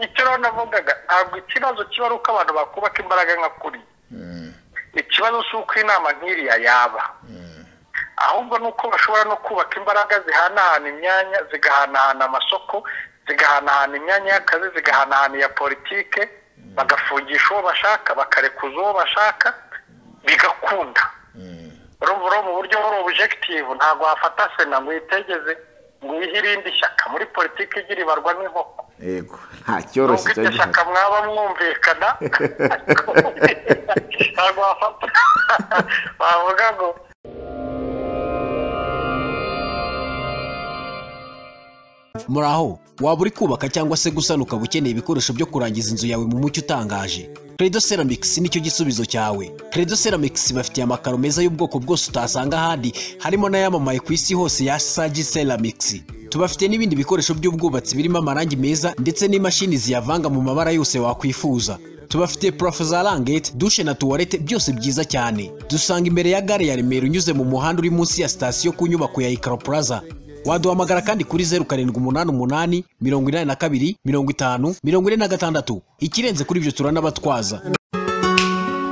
aho navugaga ntabwo ikibazo kiba ari uko abantu bakubaka imbaraga nka kuri ikibazo si uko inama nk'iriya yaba ahubwo ni uko bashobora no kubaka imbaraga zihanahana imyanya zigahanahana amasoko zigahanahana imyanya y'akazi zigahanahana iya politike bagafungisha uwo bashaka bakarekuza uwo bashaka bigakunda urumva mu buryo buri ubujegitivu ntabwo wafata sena ngo uyitegeze ngo uyihe irindi shyaka muri politiki igira ibarwa n'inkoko yego nta cyoroshye iryo shyaka mwaba mwumvikana ntabwo wafata wavuga ngo muri aho waba uri kubaka cyangwa se gusana ukaba ukeneye ibikoresho byo kurangiza inzu yawe mu mucyo utangaje credo ceramics nicyo gisubizo cyawe credo ceramics bafitiye amakaro meza y'ubwoko bwose utasanga ahandi harimo n'ayamamaye ku isi hose ya sagi ceramics tubafite n'ibindi bikoresho by'ubwubatsi birimo amarangi meza ndetse n'imashini ziyavanga mu mabara yose wakwifuza tubafite purafo za rangete dushe na tuwarete byose byiza cyane dusanga imbere ya gare ya remera unyuze mu muhanda uri munsi ya sitasiyo ku nyubako ya ikaro plaza waduhamagara kandi kuri zeru karindwi umunani umunani mirongo inani na kabiri mirongo itanu mirongo ine na gatandatu ikirenze kuri ibyo turanabatwaza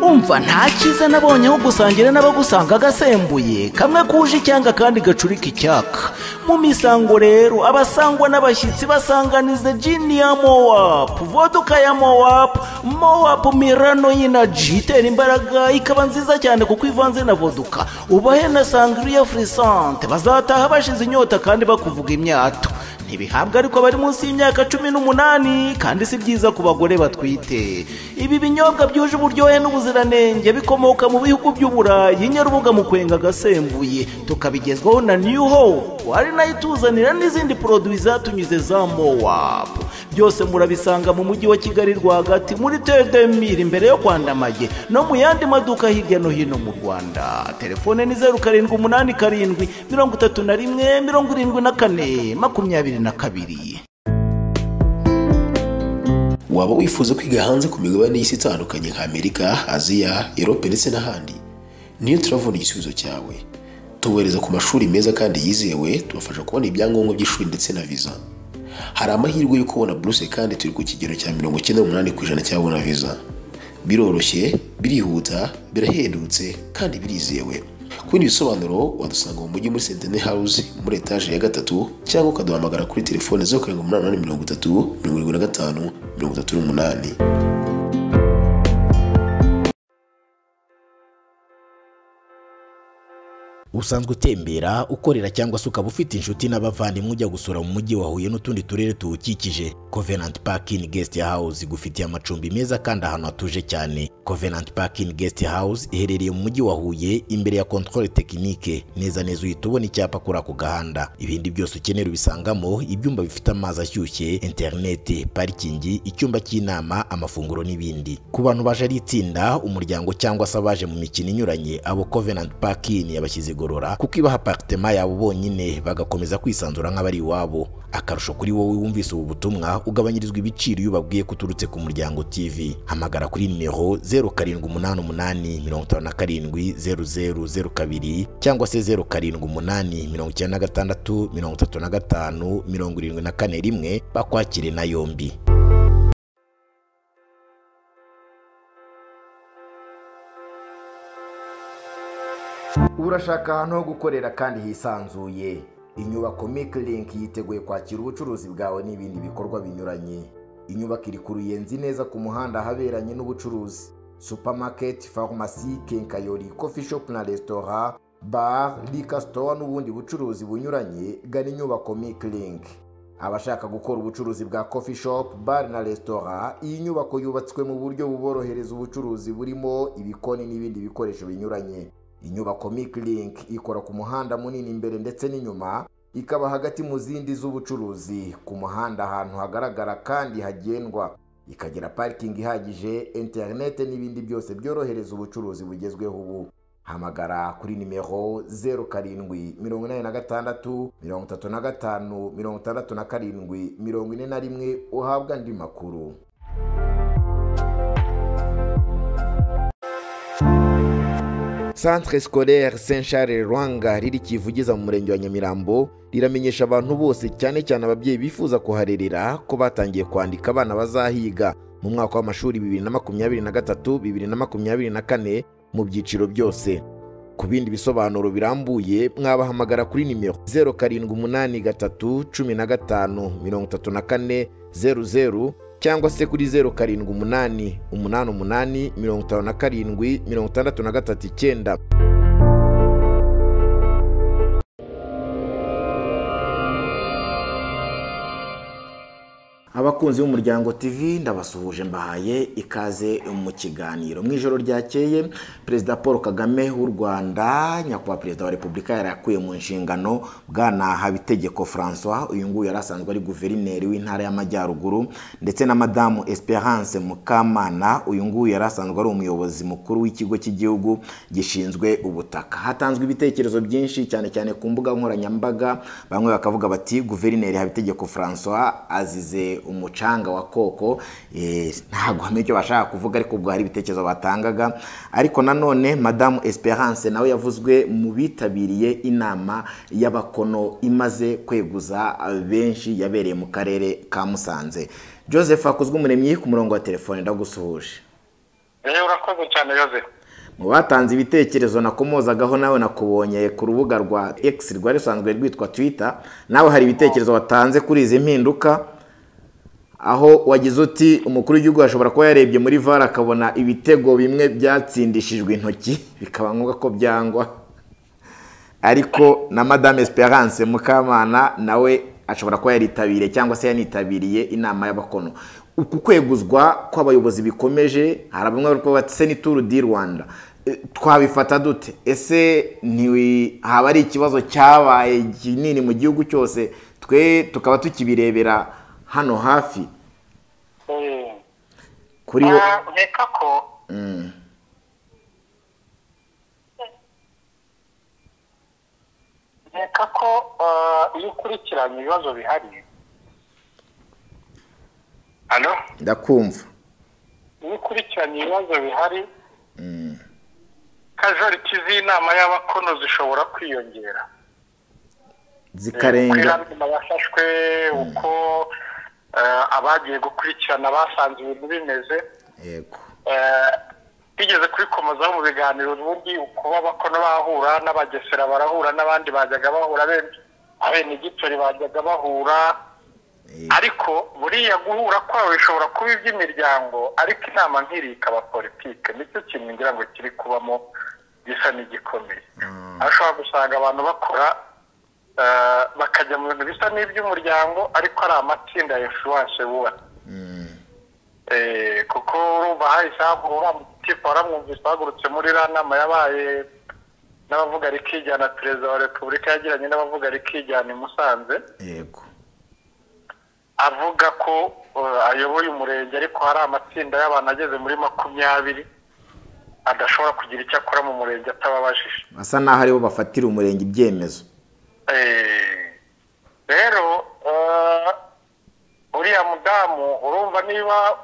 umva nta cyiza nabonyeho gusangira n'abagusanga agasembuye kamwe kuje icyanga kandi gacurika icyaka mu misango rero abasangwa n'abashyitsi basanganiza jini ya mowapu voduka ya mowapu mowapu mirano y'inaji itera imbaraga ikaba nziza cyane kuko ivanze na voduka ubahe na sangiriya furisante bazataha bashize inyota kandi bakuvuga imyato ntibihabwa ariko bari munsi y'imyaka cumi n'umunani kandi si byiza ku bagore batwite ibi binyobwa byuje uburyohe n'ubuziranenge bikomoka mu bihugu by'uburayi nyarubuga mu kwenga agasembuye tukabigezwaho na new hope ari nayo ituzanira n'izindi poroduwi zatunyuze za mowapu byose murabisanga mu mujyi wa kigali rwagati muri tedemiri imbere yo kwandamage no mu yandi maduka hirya no hino mu rwanda telefone ni zeru karindwi umunani karindwi mirongo itatu na rimwe mirongo irindwi na kane makumyabiri na kabiri waba wifuza kwiga hanze ku migabane y'isi itandukanye nka amerika aziya erope ndetse n'ahandi niyo turavuna igisubizo cyawe tubohereza ku mashuri meza kandi yizewe tubafasha kubona ibyangombwa by'ishuri ndetse na viza hari amahirwe yo kubona buruse kandi turi ku kigero cya mirongo icyenda n'umunani ku ijana cyabona viza biroroshye birihuta birahendutse kandi birizewe ku bindi bisobanuro wadusanga mu mujyi muri sentene hawuze muri etaje ya gatatu cyangwa ukaduhamagara kuri telefone zeru karindwi umunani umunani mirongo itatu mirongo irindwi na gatanu mirongo itatu n'umunani usanzwe utembera ukorera cyangwa se ukaba ufite inshuti n'abavandimwe ujya gusura mu mujyi wa huye n'utundi turere tuwukikije covenant parking guest house igufitiye amacumbi meza kandi ahantu hatuje cyane covenant parking guest house iherereye mu mujyi wa huye imbere ya controle technique neza neza uhita ubona icyapa kuri ako gahanda ibindi byose ukenera ubisangamo ibyumba bifite amazi ashyushye internet parikingi icyumba cy'inama amafunguro n'ibindi ku bantu baje ari itsinda umuryango cyangwa se abaje mu mikino inyuranye abo covenant parking yabashyize kwigorora kuko ibaha aparitema yabo bonyine bagakomeza kwisanzura nk'abari iwabo akarusho kuri wowe wumvise ubu butumwa ugabanyirizwa ibiciro iyo ubabwiye ko uturutse ku muryango tv hamagara kuri nimero 0788570002 cyangwa se 0788963574 bakwakire na yombi urashaka ahantu ho gukorera kandi hisanzuye inyubako Link yiteguye kwakira ubucuruzi bwawe n'ibindi bikorwa binyuranye inyubako iri ku ruyenzi neza ku muhanda ahaberanye n'ubucuruzi supamaketi farumasi kenkayori kofi shopu na resitora bara rika sitowa n'ubundi bucuruzi bunyuranye gana inyubako Link. abashaka gukora ubucuruzi bwa kofi shopu bare na resitora iyi nyubako yubatswe mu buryo buborohereza ubucuruzi burimo ibikoni n'ibindi bikoresho binyuranye inyubako Link ikora ku muhanda munini imbere ndetse n'inyuma ikaba hagati mu zindi z'ubucuruzi ku muhanda ahantu hagaragara kandi hagendwa ikagira parikingi ihagije interinete n'ibindi byose byorohereza ubucuruzi bugezweho ubu hamagara kuri nimero zeru karindwi mirongo inani na gatandatu mirongo itatu na gatanu mirongo itandatu na karindwi mirongo ine na rimwe uhabwa andi makuru centre scolaire saint charles rwanga riri kivugiza mu murenge wa nyamirambo riramenyesha abantu bose cyane cyane ababyeyi bifuza kuharerera ko batangiye kwandika abana bazahiga mu mwaka w'amashuri bibiri na makumyabiri na gatatu bibiri na makumyabiri na kane mu byiciro byose ku bindi bisobanuro birambuye mwabahamagara kuri nimero zeru karindwi umunani gatatu cumi na gatanu mirongo itatu na kane zeru zeru cyangwa se kuri zeru karindwi umunani umunani umunani mirongo itanu na karindwi mirongo itandatu na gatatu icyenda abakunzi b'umuryango TV ndabasuhuje mbahaye ikaze mu kiganiro mu ijoro ryakeye perezida paul kagame w'u rwanda nyakubahwa perezida wa repubulika yarakuye mu nshingano bwana habitegeko francois uyu nguyu yari asanzwe ari guverineri w'intara y'amajyaruguru ndetse na madamu esperance mukamana uyu nguyu yari asanzwe ari umuyobozi mukuru w'ikigo cy'igihugu gishinzwe ubutaka hatanzwe ibitekerezo byinshi cyane cyane ku mbuga nkoranyambaga bamwe bakavuga bati guverineri habitegeko francois azize umucanga wa koko ntabwo hamenya icyo bashaka kuvuga ariko ubwo hari ibitekerezo batangaga ariko nanone madamu esperance nawe yavuzwe mu bitabiriye inama y'abakono imaze kweguza benshi yabereye mu karere ka musanze joseph hakozwe umuremyi ku murongo wa telefone ndagusuhuje rero urakoze cyane yose mu batanze ibitekerezo nakomozagaho nawe nakubonye ku rubuga rwa x rwari rusanzwe rwitwa twitter nawe hari ibitekerezo watanze kuri izi mpinduka aho wagize uti umukuru w'igihugu ashobora kuba yarebye muri vara akabona ibitego bimwe byatsindishijwe intoki bikaba ngombwa ko byangwa ariko na madame esperance mukamana nawe ashobora kuba yaritabiriye cyangwa se yanitabiriye inama y'abakono uku kweguzwa kw'abayobozi bikomeje hari bamwe bari kuvuga ati senituru di rwanda twabifata dute ese haba ari ikibazo cyabaye kinini mu gihugu cyose twe tukaba tukibirebera hano hafi kuri wo nkeka ko nkeka ko iyo ukurikiranye ibibazo bihari hano ndakumva iyo ukurikiranye ibibazo bihari kajoriti z'inama y'abakono zishobora kwiyongera zikarenga uko yafashwe uko abagiye gukurikirana basanze ibintu bimeze yego bigeze kubikomozaho mu biganiro ubundi kuba bakono bahura n'abagesera barahura n'abandi bajyaga bahura abenegitori bajyaga bahura ariko buriya guhura kwabo bishobora kuba iby'imiryango ariko inama nk'iri ikaba politike nicyo kintu ngira ngo kiri kubamo gisa n'igikomeye aho ushobora gusanga abantu bakora bakajya mu bintu bisa n'iby'umuryango ariko ari amatsinda ya fuwanse bubatse kuko urumva hahise hagura tipa waramwumvise bahagurutse muri iriya nama yabaye n'abavuga rikijyana perezida wa repubulika yagiranye n'abavuga rikijyana i musanze yego avuga ko ayoboye umurenge ariko hari amatsinda y'abantu ageze muri makumyabiri adashobora kugira icyo akora mu murenge atababajije basa naho aribo bafatira umurenge ibyemezo rero uriya mudamu urumva niba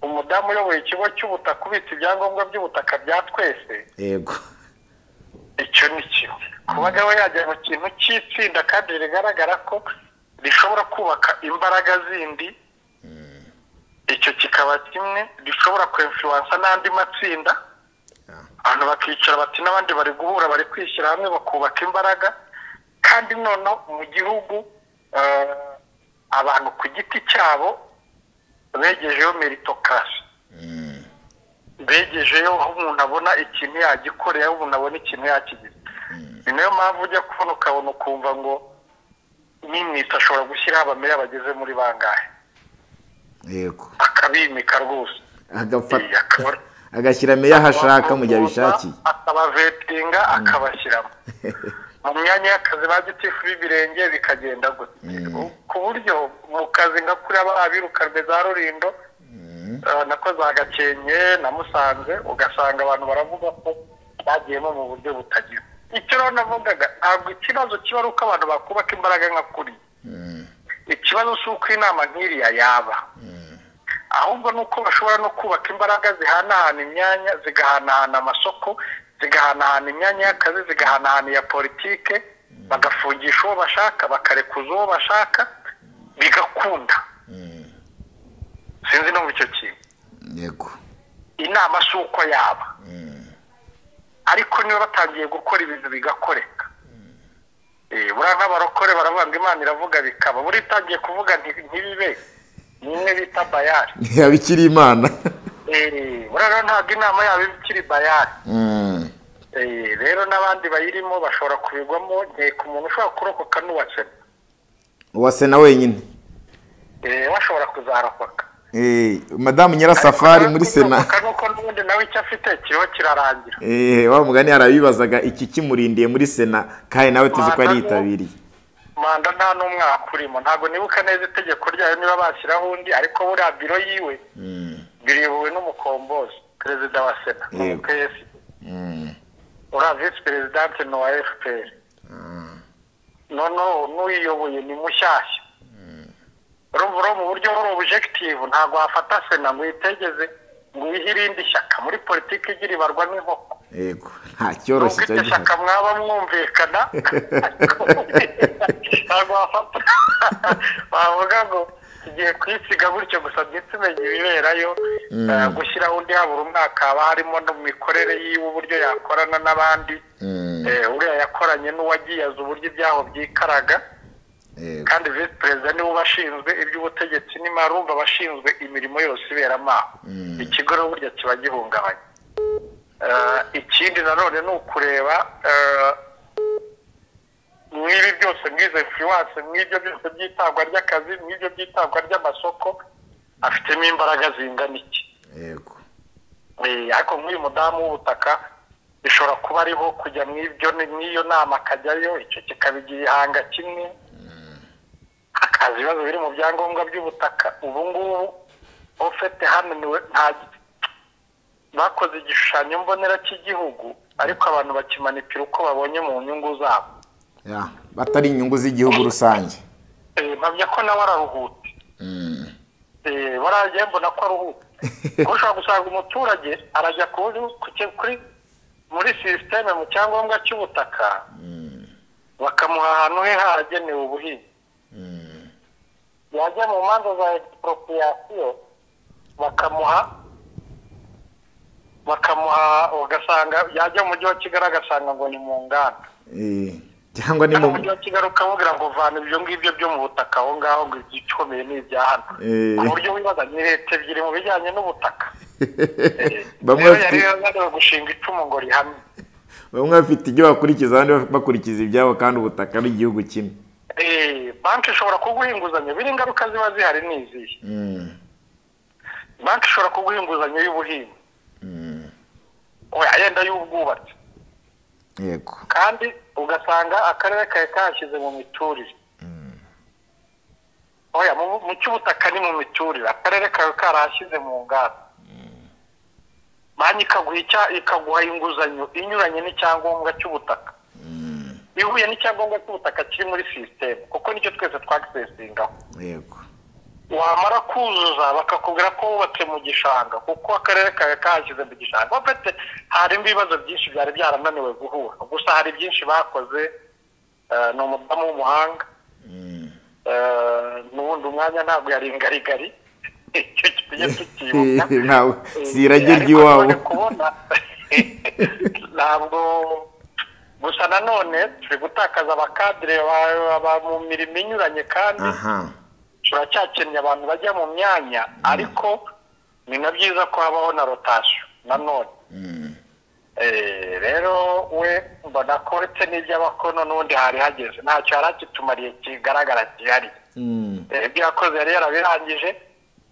umudamu uyoboye ikigo cy'ubutaka ubitse ibyangombwa by'ubutaka bya twese yego icyo ni kimwe kubaga we yajya mu kintu cy'itsinda kandi bigaragara ko rishobora kubaka imbaraga zindi icyo kikaba kimwe rishobora kwemfuwansa n'andi matsinda abantu bakicara bati n'abandi bari guhura bari kwishyira hamwe bakubaka imbaraga kandi noneho mu gihugu abantu ku giti cyabo begejeho meritokasi begejeyo aho umuntu abona ikintu yagikoreye aho umuntu abona ikintu yakigize ni nayo mpamvu ujya kubona ukabona ukumva ngo n'imwita ashobora gushyiraho abamera bageze muri bangahe yego akabimika rwose agafata akaba- agashyira meya aho ashaka mu gihe abishakiye akabavetinga akabashyiramo mu myanya y'akazi ba gitifu b'ibirenge bikagenda gutya ku buryo mu kazi nka kuri aba- abirukanwe za rurindo eh, nakoze agakenke na musanze ugasanga abantu baravuga ko bagiyemo mu buryo butagira icyo rero navugaga ntabwo ikibazo kiba ari uko abantu bakubaka imbaraga nka kuri ikibazo si uko inama nk'iriya yaba ahubwo ni uko bashobora no kubaka imbaraga zihanahana imyanya zigahanahana amasoko zigahanahana imyanya y'akazi zigahanahana iya politike bagafungisha uwo bashaka bakarekuza uwo bashaka bigakunda sinzi numva icyo kintu yego inama si uko yaba ariko niba batangiye gukora ibintu bigakoreka Eh, buriya nk'abarokore baravuga ngo imana iravuga bikaba buriya itangiye kuvuga nti- ntibibe ni imwe bita bayari ntiyabikira imana Eh, buriya rero ntabwo inama yabo iba ikiri bayari Mm, Eh, rero n'abandi bayirimo bashobora kubigwamo nkeka umuntu ushobora kurokoka n'uwasena uwase na wenyine Eh, we ashobora kuzarokoka Eh, madamu nyirasafari muri sena kuzarokoka nuko n'ubundi nawe icyo afite kiriho kirarangira Eh, wa mugani arabibazaga iki kimurindiye muri sena kandi nawe tuzi ko yari yitabiriye manda nta n'umwaka urimo ntabwo nibuka neza itegeko ryayo niba bashyiraho undi ariko buriya biro yiwe biriyobowe n'umukombozi perezida wa sena Yego. n'umupesi Mm, uriya visi perezidante ni uwa fpr noneho n'uyiyoboye ni mushyashya urumva uriya mu buryo buri objective ntabwo wafata sena ngo uyitegeze ngo uyihe irindi shyaka muri politiki igira ibarwa n'inkoko yego nta nubwo cyoroshye iryo shyaka cyangwa mwaba mwumvikana ntabwo wafata wavuga ngo tugiye kuyisiga gutyo gusa ndetse umenya ibiberayo eh, gushyiraho undi habura umwaka haba harimo no mu mikorere yiwe uburyo yakorana n'abandi Eh, uriya yakoranye n'uwagiyaza uburyo ibyaho byikaraga yego kandi visi perezida niwe ubashinzwe iby'ubutegetsi n'imari urumva abashinzwe imirimo yose iberamo aho ikigo rero burya kiba gihungabanye Eh, ikindi nanone ni ukureba eh, mw'ibi byose mw'izo influence mw'ibyo byose by'itangwa ry'akazi mw'ibyo by'itangwa ry'amasoko afitemo imbaraga zingana iki yego Eh, ariko nk'uyu mudamu w'ubutaka bishobora kuba ariho kujya mw'ibyo mw'iyo nama akajyayo icyo kikaba igihanga kimwe hakaza ibibazo biri mu byangombwa by'ubutaka ubu ngubu ofete hano niwe nta bakoze igishushanyo mbonera cy'igihugu ariko abantu bakimanipira uko babonye mu nyungu zabo Ya, batari inyungu z'igihugu rusange Eh, mpamya ko nawe araruhutse Mm, Eh, baragiye mbona ko aruhuka kuko ushobora gusanga umuturage arajya kuri ku- kuri muri sisiteme mu cyangombwa cy'ubutaka bakamuha ahantu he haragenewe ubuhinzi yajya mu manza za expropriation bakamuha bakamuha ugasanga yajya mu mujyi wa kigali agasanga ngo ni mu nganda eh, cyangwa ni mu mu mujyi wa kigali ukamubwira ngo vana ibyo ngibyo byo mu butaka aho ngaho ngo ibyikomeye ni ibya hano Eh. ku buryo wibaza ni leta ebyiri mu bijyanye n'ubutaka bamwe rero yari bafite- yananiwe gushinga icumu ngo rihamye bamwe bafite ibyo bakurikiza abandi bakurikiza ibyabo kandi ubutaka ari igihugu kimwe Eh, banki ishobora kuguha inguzanyo biri ingaruka ziba zihari ni izihe Mm, banki ishobora kuguha inguzanyo y'ubuhinzi mm, oya yenda y'ubwubatsi yego kandi ugasanga akarere kari kahashyize mu miturire oya mu- mu cy'ubutaka ni mu miturire akarere kari karahashyize mu nganda banki ikaguha icya- ikaguha inguzanyo inyuranye n'icyangombwa cy'ubutaka ihuye n'icyangombwa cy'ubutaka kiri muri sisiteme kuko nicyo twese twagisesingaho yego wamara kuzuza bakakubwira ko wubatse mu gishanga kuko akarere kawe kahashyize mu gishanga bafite harimo ibibazo byinshi byari byarananiwe guhura gusa hari byinshi bakoze eh, ni umudamu w'umuhanga Eh, n'ubundi umwanya ntabwo yari ingarigari icyo tujye tukibuka ntawe Eh, sirage ariko ry'iwabo nanone kubona ntabwo gusa nanone turi gutakaza abakadire ba- ba- mu mirimo inyuranye kandi aha turacyakenye abantu bajya mu myanya ariko ni na byiza ko habaho na rotasiyo nanone Eh, rero we mbona ko uretse n'iby'abakono n'ubundi hari hageze ntacyo yari akitumariye kigaragara gihari Mm, Eh, ibyo yakoze yari yarabirangije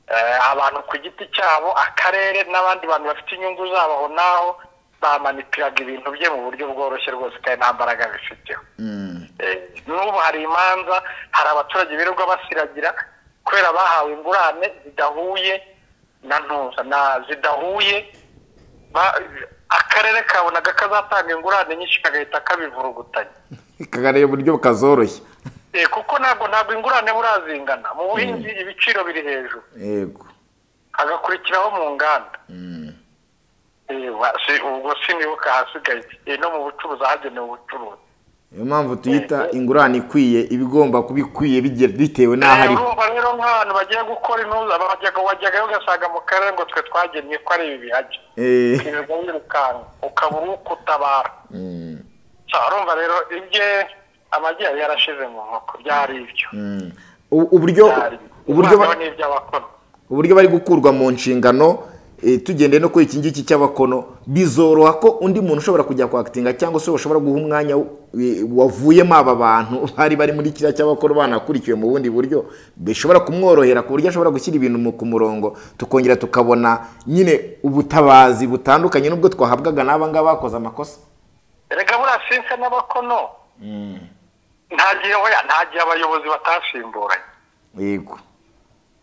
Eh, abantu ku giti cyabo akarere n'abandi bantu bafite inyungu zabo aho n'aho bamanipiraga ibintu bye mu buryo bworoshye rwose kandi nta mbaraga bifiteho mm, Eh, n'ubu hari imanza hari abaturage birirwa basiragira kubera bahawe ingurane zidahuye na ntuza na zidahuye ba- akarere kabonaga kazatanga ingurane nyinshi kagahita kabivurugutanya kagareye uburyo kazoroshye Eh, kuko ntabwo ntabwo ingurane burazingana mu buhinzi ibiciro biri hejuru yego hagakurikiraho mu nganda Mm, Eh, Ba- si- ubwo sinibuka ahasigaye Eh, no mu bucuruzi ahagenewe ubucuruzi niyo mpamvu tuyita ingurane ikwiye iba igomba kuba ikwiye bigira- bitewe n'aho Eh, ariho urumva rero nk'abantu bagiye gukora intuza bajyaga wajyagayo ugasanga mu karere ngo twe twagenye ko ari ibi bihajya Eh, ibintu birukanka ukaba uri kutabara urumva rero ibye amagi yari yarashize mu nkoko byari ibyo u- uburyo byari uburyo ba- Umwana we n'ibyo abakora uburyo bari gukurwa mu nshingano eh, tugendeye no kuri iki ngiki cy'abakono bizoroha ko undi muntu ushobora kujya kwakitinga cyangwa se ushobora guha umwanya w- eh, wavuyemo aba bantu bari bari muri kiriya cy'abakono banakurikiwe mu bundi buryo bishobora kumworohera ku buryo ashobora gushyira ibintu mu- ku murongo tukongera tukabona nyine ubutabazi butandukanye n'ubwo twahabwaga n'aba ngaba bakoze amakosa erega buriya sinse n'abakono nta gihe oya nta gihe abayobozi batasimburanye yego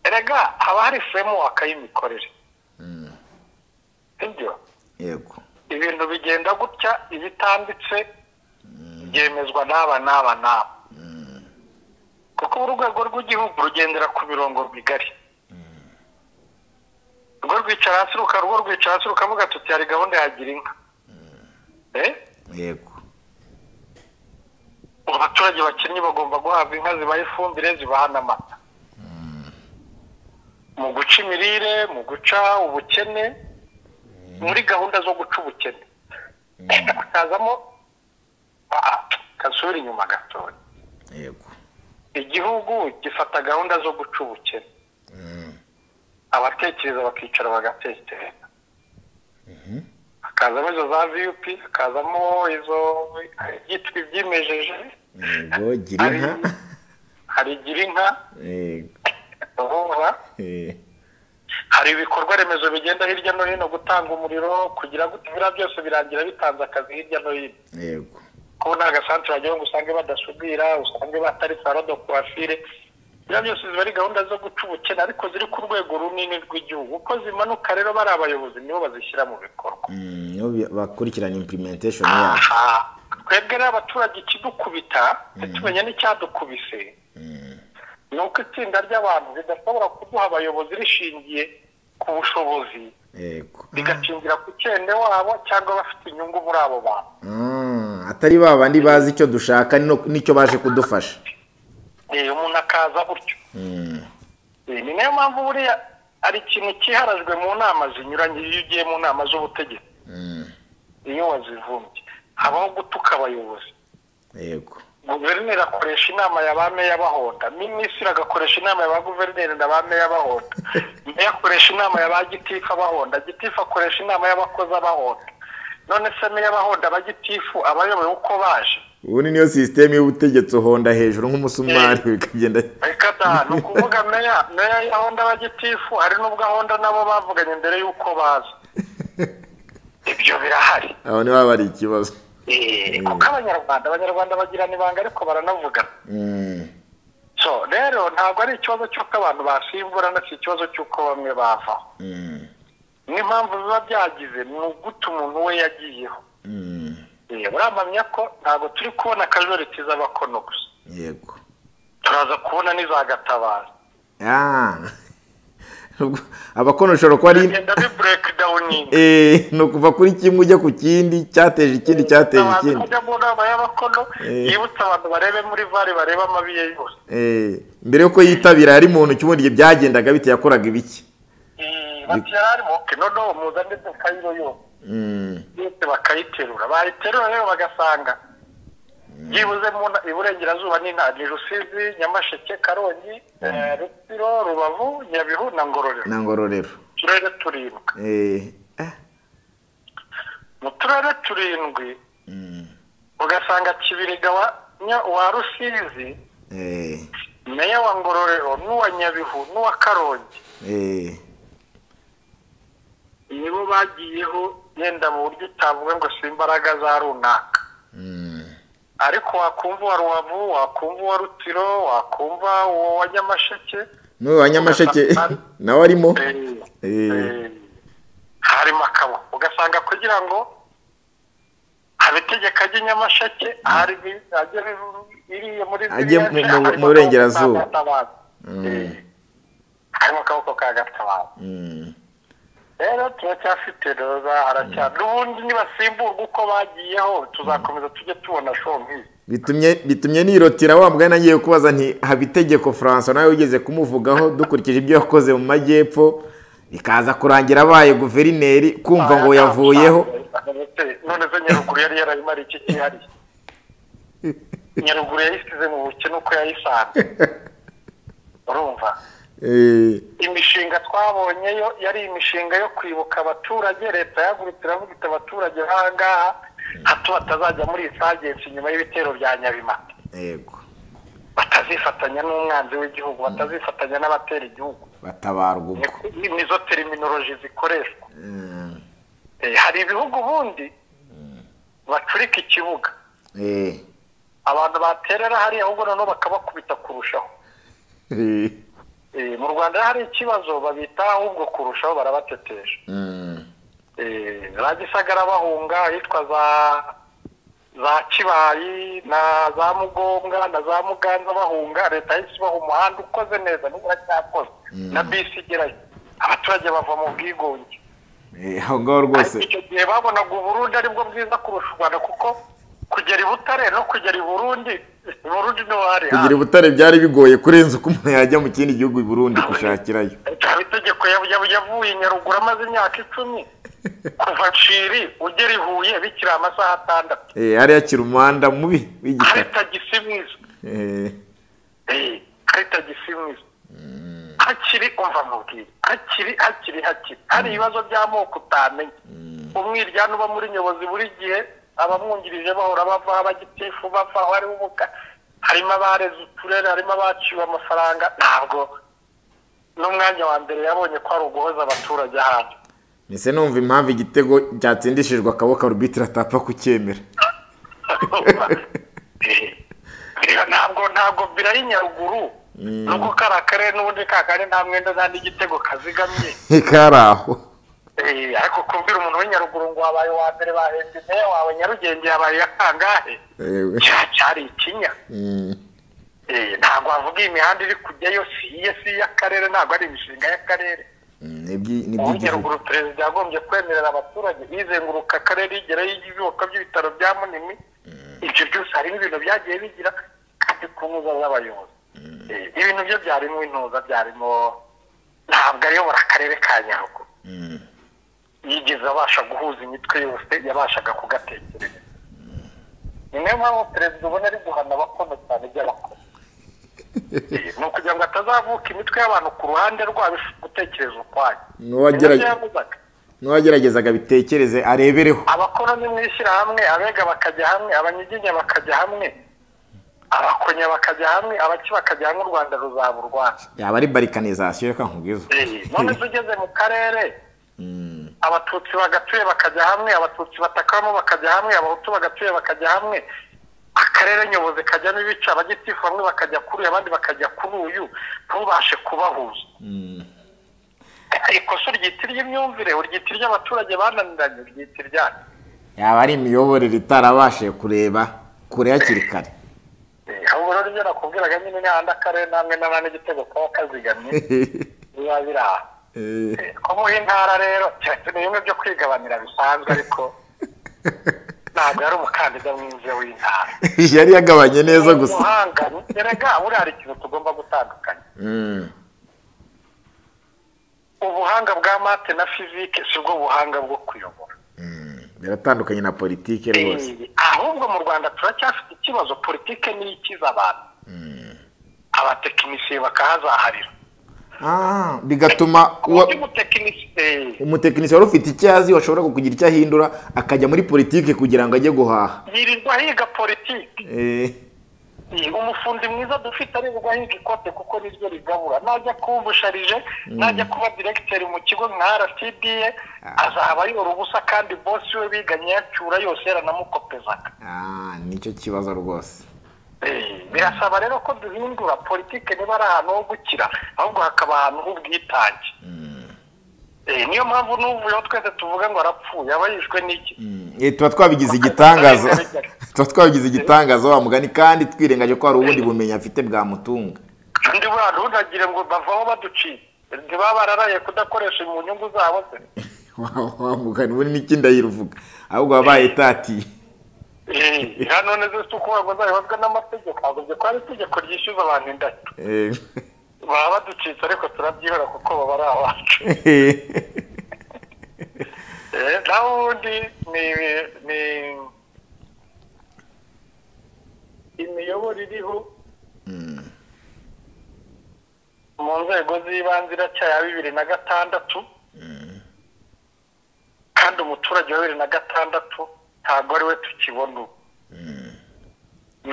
erega haba hari framework y'imikorere sibyo yego ibintu bigenda gutya ibitambitse byemezwa n'aba n'aba n'aba kuko urwego rw'igihugu rugendera ku mirongo migari urwo rwicara hasi ruka- urwo rwicara hasi rukavuga tuti hari gahunda ya gira inka Eh? yego abaturage bakinnyi bagomba guhabwa inka zibaha ifumbire zibaha n'amata mu guca imirire mu guca ubukene muri gahunda zo guca ubukene hakazamo ah, kasubira inyuma gatoya yego igihugu gifata gahunda zo guca ubukene abatekereza bakicara bagatekereza hakazamo izo za viyupi hakazamo izo byitwa ibyimejeje yego gira inka hari igira inka yego ubuhura eh, hari ibikorwa remezo bigenda hirya no hino gutanga umuriro kugira ngo ibiriya byose birangira bitanze akazi hirya no hino yego kuko nta gasantere wagira ngo usange badasudira usange batari salo do kuwafire biriya byose ziba ari gahunda zo guca ubukene ariko ziri ku rwego runini rw'igihugu uko zimanuka rero bari abayobozi nibo bazishyira mu bikorwa Mm, nibo bi- bakurikirana implementation yacu aha twebwe rero abaturage ikidukubita ntitumenye n'icyadukubise ni uko itsinda ry'abantu ridashobora kuduha abayobozi rishingiye ku bushobozi yego rigashingira ku cyende wabo cyangwa bafite inyungu muri abo bantu Ah, atari ba bandi bazi icyo dushaka no- n'icyo baje kudufasha Eh, umuntu akaza gutyo Eh, ni nayo mpamvu buriya hari ikintu cyiharajwe mu nama zinyuranye iyo ugiye mu nama z'ubutegetsi iyo wazivumbye habaho gutuka abayobozi yego guverineri akoresha inama ya ba meya bahonda minisitiri agakoresha inama ya ba guverineri na ba meya bahonda meya akoresha inama ya ba gitifu bahonda gitifu akoresha inama y'abakozi bahonda none se meya bahonda ba gitifu abayoboye uko baje ubundi niyo sisiteme y'ubutegetsi uhonda hejuru nk'umusumari bikagenda reka da ni ukuvuga meya meya ya honda ba gitifu hari n'ubwo honda nabo bavuganye mbere y'uko baza ibyo birahari aho niho haba hari ikibazo Eh, kuko abanyarwanda abanyarwanda bagirana ibanga ariko baranavugana Mm, so rero ntabwo ari ikibazo cy'uko abantu basimburana si ikibazo cy'uko bamwe bavaho mm, n'impamvu biba byagize ni ugute umuntu we yagiyeho mm, Eh, uramamya ko ntabwo turi kubona akajoriti z'abakono gusa yego turaza kubona n'izagatabaza Ah, ubwo abakono ushobora kuba ari bigenda bi bureke dawuningi Eh, ni ukuva kuri kimwe ujya ku kindi cyateje ikindi cyateje ikindi kujya mu nama y'abakono Eh. yibutsa abantu barebe muri vare barebe amabi ye yose Eh, mbere y'uko yitabira yari muntu cy'ubundi igihe byagendaga bite yakoraga ibiki Eh, bati yari arimo ke noneho muzane dukayiro yose Mm, yose bakayiterura bayiterura rero bagasanga byibuze mu nta- iburengerazuba ni nta ni rusizi nyamasheke karongi eh, rutsiro rubavu nyabihu na ngororero na ngororero uturere turindwi Eh, ah, mu turere turindwi mm, ugasanga kibiriga wa Nya- wa rusizi eh, meya wa ngororero n'uwa nyabihu n'uwa karongi eh. nibo bagiyeho yenda mu buryo utavuga ngo si imbaraga za runaka ariko wakumva uwa rubavu wakumva uwa rutiro wakumva uwo wa nyamasheke n'uyu wa nyamasheke nawe arimo eh, Eh. eh, harimo akabo ugasanga kugira ngo haba itegeko ajye nyamasheke hari bi- ajye bi- biriya muri Ajye ziriya mu- nce, mu- harimo mu burengerazuba. akaboko ka Gatabazi. Eh, harimo akaboko ka gatabazi rero turacyafite roza haracyari n'ubundi nibasimburwa uko bagiyeho tuzakomeza tujye tubona show nk'iyi bitumye bitumye nirotira wa mugani agiye kubaza nti haba itegeko Francois nawe wigeze kumuvugaho dukurikije ibyo yakoze mu majyepfo bikaza kurangira abaye guverineri kumva ngo yavuyeho none se nyaruguru yari yarayimara iki kihariye nyaruguru yayisize mu bukene uko yayisanze urumva Eh, imishinga twabonye yo yari imishinga yo kwibuka abaturage leta yahagurutse iravuga iti abaturage nk'ahangaha hato batazajya muri isagensi nyuma y'ibitero bya nyabimata yego batazifatanya n'umwanzi w'igihugu batazifatanya n'abatera igihugu batabarwa ubwo Ni- ni- nizo teriminoloji zikoreshwa Eh, hari ibihugu ubundi bacurika ikibuga Eh, abantu baterera hariya ahubwo noneho bakabakubita kurushaho eh, Eh, mu rwanda hari ikibazo babita ahubwo kurushaho barabatetesha mm, Eh, za gisagara bahunga ahitwa za za kibayi na za mugombwa na za muganza bahunga leta yahise ibaha umuhanda ukoze neza nibura cyakoze na bisi igerayo abaturage bava mu bwigunge eh, aho ngaho rwose ariko icyo gihe babonaga uburundi aribwo bwiza kurusha u rwanda kuko kugera i butare no kugera i burundi i burundi niho hari kugira ubutare byari bigoye kurenza uko umuntu yajya mu kindi gihugu i burundi gushakirayo hari itegeko ya- ya- yavuye i nyaruguru amaze imyaka icumi kuva nshiri ugera i huye bikiri amasaha atandatu Eh, hariya kiri umuhanda mubi hari w'igitaka tagisi mwiza Eh, Eh, hari tagisi mwiza hakiri umva mubwira hakiri hakiri hakiri hari ibibazo by'amoko utamenya umwiryane uba muri nyobozi buri gihe abamwungirije bahora bavaho abagitifu bavaho hariho ubuka harimo abareze uturere harimo abaciwe amafaranga ntabwo n'umwanya wa mbere yabonye ko ari uguhoza abaturage ahandi ese numva impamvu igitego cyatsindishijwe akaboko arubitire atapfa kucyemera Rero ntabwo ntabwo birayi nyaruguru nubwo kari akarere n'ubundi kakandi nta mwenda nta n'igitego kazigamye kari aho Eh, ariko kubwira umuntu w'inyaruguru ngo wabaye uwa mbere bahembye meya wawe nyarugenge yabaye iya kangahe yewe cya cyari ikinya Mm, Eh, ntabwo wavuga iyi mihanda iri kujyayo si iye si iy'akarere ntabwo ari imishinga y'akarere mm, nibyi- n'iby'igihugu uw'inyaruguru perezida yagombye kwemerera abaturage bizenguruka akarere igerayo ibyubakwa by'ibitaro bya munini ibyo byose harimo ibintu byagiye bigira kandi ku ntuza z'abayobozi Eh, ibintu byo byarimo intuza byarimo ntabwo ayobora akarere ka nyaruguru yigeze abasha guhuza imitwe yose yabashaga kugatekereza ni nayo mpamvu perezida ubona ari guhana abakono cyane by'abakono Eh, ni ukugira ngo hatazavuka imitwe y'abantu ku ruhande rwabo ifu- gutekereza ukwayo N'uwagerage- Nibyo yavugaga. n'uwageragezaga bitekereze arebereho abakoroni mwishyira hamwe abega bakajya hamwe abanyiginya bakajya hamwe abakonya bakajya hamwe abaki bakajya hamwe u rwanda ruzaba u rwanda yaba ari barikanizasiyo reka nkubwizo Eh, none se ugeze mu karere abatutsi bagatuye bakajya hamwe abatutsi batakamo bakajya hamwe abahutu bagatuye bakajya hamwe akarere nyobozi kajyamo ibice abagitifu bamwe bakajya kuri uyu abandi bakajya kuri uyu ntubashe kubahuza ikosa uryita iry'imyumvire uryita iry'abaturage bananiranye uryita iryane yaba ari imiyoborere itarabashije kureba kure hakiri kare ahubwo rero ibyo nakubwiraga nyine ni handi akarere namwe n'aba n'igitego kaba kazigamye biba biri aha Eh, Eh, ko mu intara rero keretse ni bimwe byo kwigabanira bisanzwe ariko ntabwo yari umukandida mwiza w'intara yari yagabanye neza gusa umuhanga erega buriya hari ikintu tugomba gutandukanya Mm, ubuhanga bwa mate na fizike si bwo buhanga bwo kuyobora biratandukanye na politiki rwose Eh, ahubwo mu rwanda turacyafite ikibazo politike niyo ikiza abantu abatekinisiye bakahazaharira Ah, bigatuma uwa- undi mutekinisiye umutekinisiye wari ufite icyo azi washobora kugira icyo ahindura akajya muri politiki kugira ngo ajye guhaha yirirwa higa politiki Eh, umufundi mwiza dufite aririrwa higa ikote kuko niryo rigabura najya kuba ubusharije najya kuba diregiteri mu kigo nka rcda azaba ayora ubusa kandi bosi we biganye yacyura yose yaranamukopezaga ah, nicyo kibazo rwose Eh, birasaba rero ko duhindura politike niba ari ahantu ho gukira ahubwo hakaba ahantu h'ubwitange Eh, niyo mpamvu n'uvuyeho twese tuvuga ngo arapfuye aba yishwe n'iki Eh, tuba twabigize igitangaza tuba twabigize igitangaza wa mugani kandi twirengaje ko hari ubundi bumenyi afite bwamutunga kandi buriya ntugagire ngo bavaho baduciye ntibaba bararaye kudakoresha mu nyungu zabo se wamuka ubundi n'ikindi ayiruvuga ahubwo wabaye tati Eh, hano neza si uko ngo nzabibazwa n'amategeko ntabwo ko ari itegeko ryishyuza abantu indahiro baba baducitse ariko turabyihora kuko baba ari abacu Eh, naho ubundi ni ni imiyoboro iriho mu nzego z'ibanze iracya ya bibiri na gatandatu kandi umuturage wa bibiri na gatandatu ntabwo ari we tukibona ubu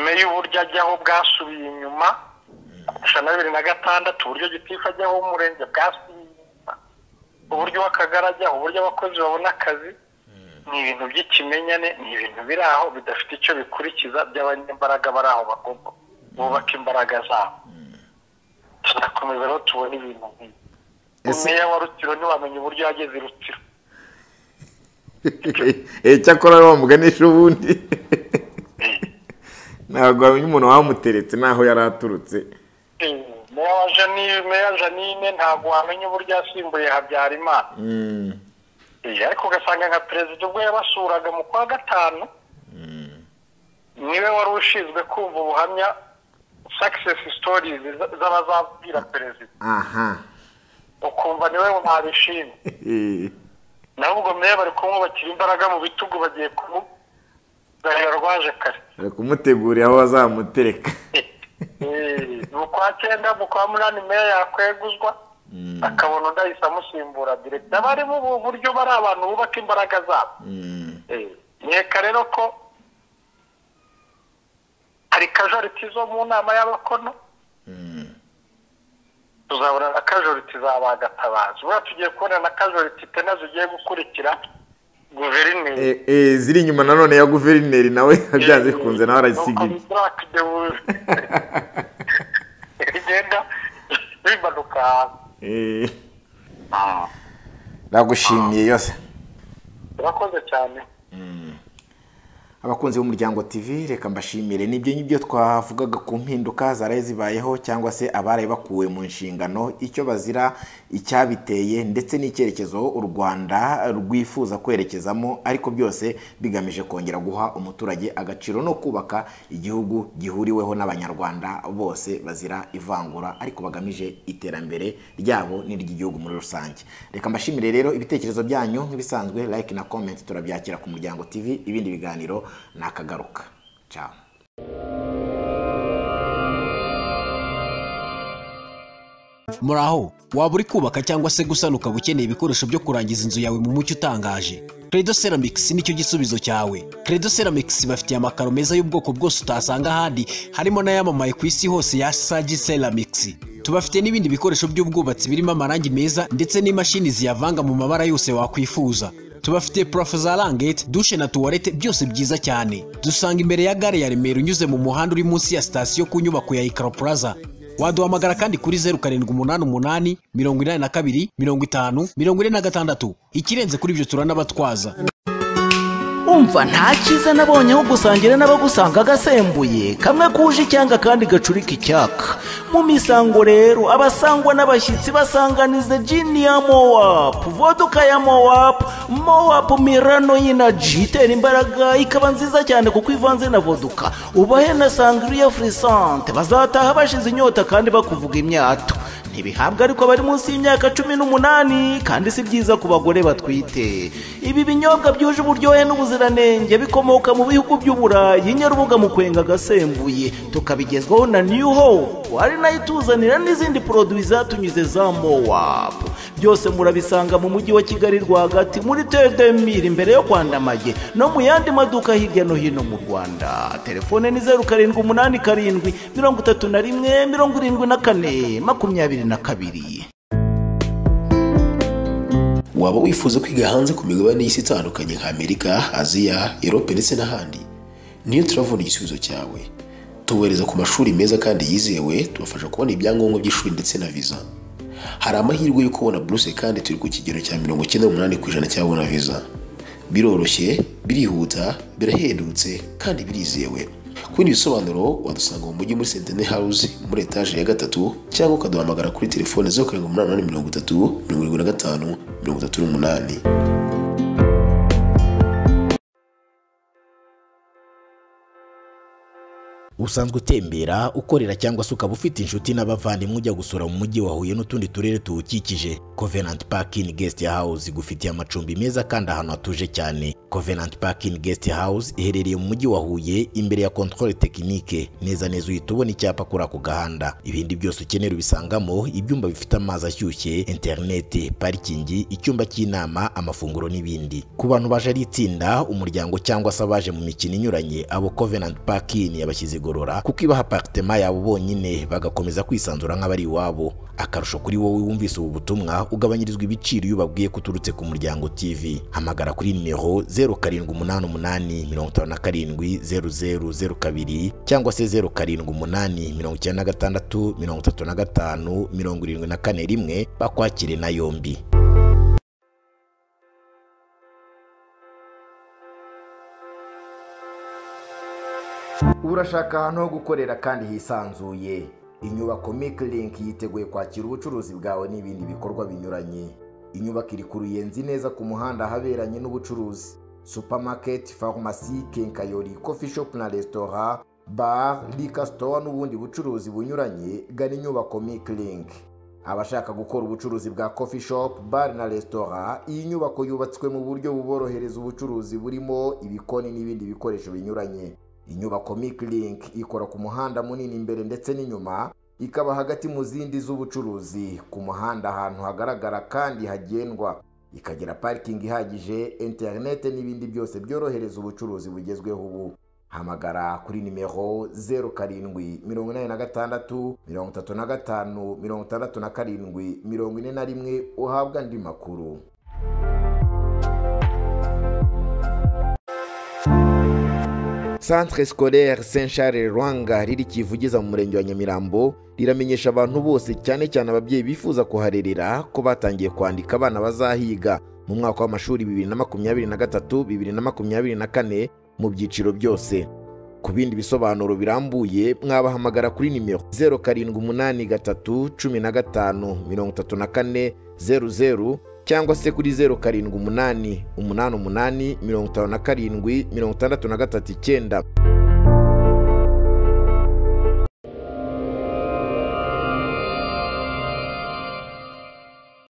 meya uburyo ajyaho bwasubiye inyuma kurusha na bibiri na gatandatu uburyo gitifu ajyaho umurenge bwasubiye inyuma uburyo w'akagari ajyaho uburyo abakozi babona akazi ni ibintu by'ikimenyane ni ibintu biri aho bidafite icyo bikurikiza by'abanyembaraga bari aho bagomba bubaka imbaraga zabo turakomeza rero tubona ibintu nk'ibi umeya wa rutiro ntiwamenya uburyo yageze i rutiro cyakora ariwo wamuganisha ubundi ntabwo wamenya umuntu wamuteretse n'aho yari aturutse meya wa janine meya janine ntabwo wamenya uburyo yasimbuye habyarimana Eh, ariko ugasanga nka perezida ubwo yabasuraga mu kwa gatanu niwe wari ushinzwe kumva ubuhamya success stories za- z'abazabwira perezida aha ukumva niwe mwabishimye naho ubwo meya bari kumwubakira imbaraga mu bitugu bagiye kumuzanira rwaje kare bari kumutegurira aho bazamutereka Eh, mu kwa cyenda mu kwa munani meya yakweguzwa akabona undi ahise amusimbura direkita bari mu bu- buryo bari abantu bubaka imbaraga zabo Eh, nkeka rero ko hari kajoriti zo mu nama y'abakono tuzabona na kajoriti za bagatabazi buriya tugiye kubona na kajoriti tena zigiye gukurikira guverineri Eh, eh, ziri inyuma nanone ya guverineri nawe byanze bikunze nawe arayisigira rigenda bimanuka Eh, nagushimiye yose urakoze cyane abakunzi b'umuryango TV reka mbashimire nibyo n'ibyo twavugaga ku mpinduka zaraye zibayeho cyangwa se abaraye bakuwe mu nshingano icyo bazira icyabiteye ndetse n'icyerekezo u Rwanda rwifuza kwerekezamo ariko byose bigamije kongera guha umuturage agaciro no kubaka igihugu gihuriweho n'abanyarwanda bose bazira ivangura ariko bagamije iterambere ryabo n'iry'igihugu muri rusange reka mbashimire rero ibitekerezo byanyu nk'ibisanzwe like na comment turabyakira ku muryango TV ibindi biganiro nakagaruka ciao muraho waba uri kubaka cyangwa se gusana ukaba ukeneye ibikoresho byo kurangiza inzu yawe mu mucyo utangaje credo ceramics nicyo gisubizo cyawe credo ceramics bafitiye amakaro meza y'ubwoko bwose utasanga ahandi harimo n'ayamamaye ku isi hose ya sagi ceramics tubafite n'ibindi bikoresho by'ubwubatsi birimo amarangi meza ndetse n'imashini ziyavanga mu mabara yose wakwifuza tubafitiye purafo za rangete dushe na tuwarete byose byiza cyane dusanga imbere ya gare ya remera unyuze mu muhanda uri munsi ya sitasiyo ku nyubako ya ikaro plaza waduhamagara kandi kuri zeru karindwi umunani umunani mirongo inani na kabiri mirongo itanu mirongo ine na gatandatu ikirenze kuri ibyo turanabatwaza umva nta cyiza nabonye aho gusangira n'abagusanga agasembuye kamwe kuje icyanga kandi gacurika icyaka mu misango rero abasangwa n'abashyitsi basanganiza jini ya mowapu voduka ya mowapu mowapu mirano y'inaji itera imbaraga ikaba nziza cyane kuko ivanze na voduka ubahe na sangriya furisante bazataha bashize inyota kandi bakuvuga imyato ntibihabwa ariko bari munsi y'imyaka cumi n'umunani kandi si byiza ku bagore batwite ibi binyobwa byuje uburyohe n'ubuziranenge bikomoka mu bihugu by'uburayi nyarubuga mu kwenga agasembuye tukabigezwaho na new hope ari nayo ituzanira n'izindi poroduwi zatunyuze za mowapu byose murabisanga mu mujyi wa kigali rwagati muri tedemiri imbere yo kwandamage no mu yandi maduka hirya no hino mu rwanda telefone ni zeru karindwi umunani karindwi mirongo itatu na rimwe mirongo irindwi na kane makumyabiri na kabiri waba wifuza kwiga hanze ku migabane y'isi itandukanye nka amerika aziya erope ndetse n'ahandi niyo turavuna igisubizo cyawe tubohereza ku mashuri meza kandi yizewe tubafasha kubona ibyangombwa by'ishuri ndetse na viza hari amahirwe yo kubona buruse kandi turi ku kigero cya mirongo icyenda n'umunani ku ijana cyabona viza biroroshye birihuta birahendutse kandi birizewe ku bindi bisobanuro wadusanga mu mujyi muri sentene house muri etaje ya gatatu cyangwa ukaduhamagara kuri telefone zeru karindwi umunani umunani mirongo itatu mirongo irindwi na gatanu mirongo itatu n'umunani usanzwe utembera ukorera cyangwa se ukaba ufite inshuti n'abavandimwe ujya gusura mu mujyi wa Huye n'utundi turere tuwukikije Covenant Park in Guest House igufitiye amacumbi meza kandi ahantu hatuje cyane Covenant Park in Guest House iherereye mu mujyi wa Huye imbere ya Control Technique neza neza uhita ubona icyapa kuri ako gahanda ibindi byose ukenera ubisangamo ibyumba bifite amazi ashyushye internet parikingi icyumba cy'inama amafunguro n'ibindi ku bantu baje ari itsinda umuryango cyangwa se abaje mu mikino inyuranye abo Covenant Park in yabashyize igorora kuko ibaha aparitema yabo bonyine bagakomeza kwisanzura nk'abari iwabo akarusho kuri wowe wumvise ubu butumwa ugabanyirizwa ibiciro iyo ubabwiye ko uturutse ku muryango TV hamagara kuri nimero 0788577000 cyangwa se 0788963571 bakwakire na yombi urashaka ahantu ho gukorera kandi hisanzuye inyubako make link yiteguye kwakira ubucuruzi bwawe n'ibindi bikorwa binyuranye inyubako iri ku ruyenzi neza ku muhanda ahaberanye n'ubucuruzi supermarket farumasi kenkayori coffee shop na restaurant bar liquor store n'ubundi bucuruzi bunyuranye gana inyubako make link abashaka gukora ubucuruzi bwa coffee shop bar na restaurant iyi nyubako yubatswe mu buryo buborohereza ubucuruzi burimo ibikoni n'ibindi bikoresho binyuranye inyubako Mic Link ikora ku muhanda munini imbere ndetse n'inyuma ikaba hagati mu zindi z'ubucuruzi ku muhanda ahantu hagaragara kandi hagendwa ikagira parikingi ihagije interinete n'ibindi byose byorohereza ubucuruzi bugezweho ubu hamagara kuri nimero zeru karindwi mirongo inani na gatandatu mirongo itatu na gatanu mirongo itandatu na karindwi mirongo ine na rimwe uhabwa andi makuru Centre scolaire Saint Charles Rwanga riri kivugiza mu murenge wa Nyamirambo riramenyesha abantu bose cyane cyane ababyeyi bifuza kuharerera ko batangiye kwandika abana bazahiga mu mwaka w'amashuri 2023-2024 mu byiciro byose ku bindi bisobanuro birambuye mwabahamagara kuri nimero 0783153400 cyangwa se kuri 07888579